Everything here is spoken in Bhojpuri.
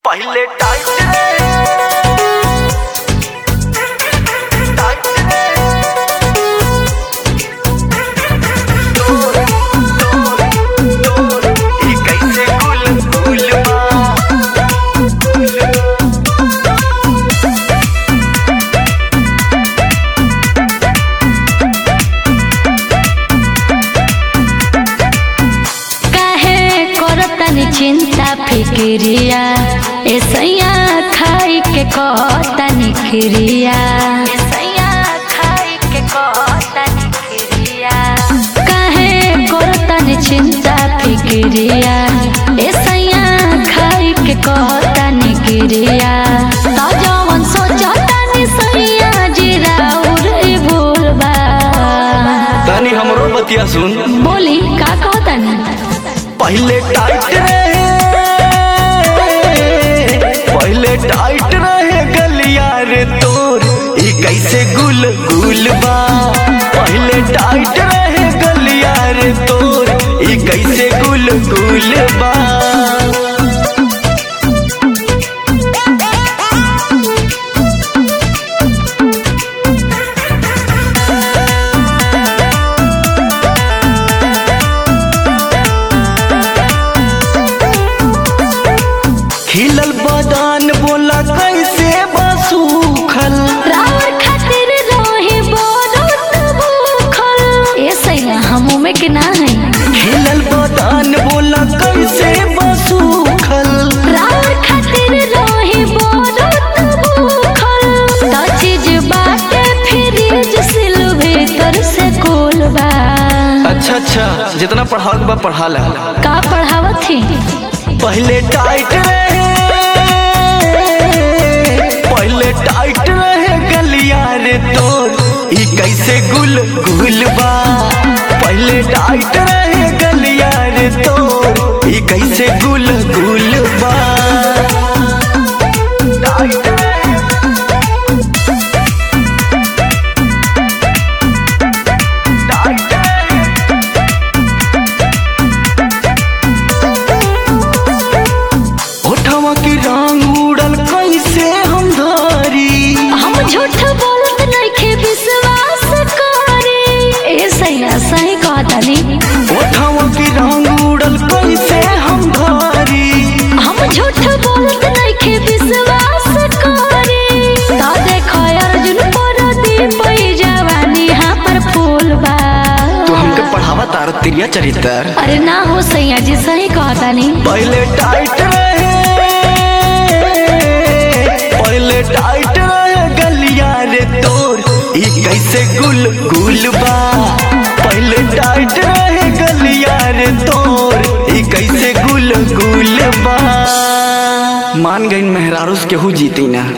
पहिले टाइट रे टाइट रे तोर तोर तोर ई कैसे गुल गुल बा काहे करतनी चिंता फिक्रिया ऐसैया खाई के कहतनी खिरिया ऐसैया खाई के कहतनी खिरिया काहे करतनी चिंता फिक्रिया ऐसैया खाई के कहतनी खिरिया त जवन सोचतनी सैया जिराउर भूल बा तनी हमरो बतिया सुन बोली का कहतनी पहले टाइट रहे पहले टाइट रहे गलिया रे तोर ई कैसे गुल गुल बा पहले टाइट रहे गलिया रे तोर ई कैसे गुल गुल बा खिलल बदान बोला कैसे बसूखल रावर खातिर रहे बोलत भूखल ए सैया हमू में के ना है खिलल बदान बोला कैसे बसूखल रावर खातिर रहे बोलत भूखल त चीज बाटे फ्रिज सिल भीतर से कोल बा अच्छा अच्छा जितना पढ़ाओ बा पढ़ा ले का पढ़ावत थी पहले टाइट रहे पहले टाइट रहे गलिया रे तोर ई कैसे गुल गुल बा पहले टाइट रहे गलिया रे तोर ई कैसे गुल गुल बा टाइट रहे टाइट रहे ओठवा की रंग उड़ल कैसे हम धरी हम झूठ बोलत नइखे विश्वास करी ए सैया सही कहतनी ओठवा की रंग उड़ल कैसे हम धरी हम झूठ बोलत नइखे विश्वास करी ता देखो अर्जुन पर दीप जवानी यहाँ पर फूल बा तू हमके पढ़ावा तार तिरिया चरित्र अरे ना हो सैया जी सही कहतानी पहले टाइट रहे पहले टाइट रहे गलिया रे तोर ई कैसे गुल गुल बा पहले टाइट रहे गलिया रे तोर ई कैसे गुल गुल बा मान गई मेहरारूस केहू जीती ना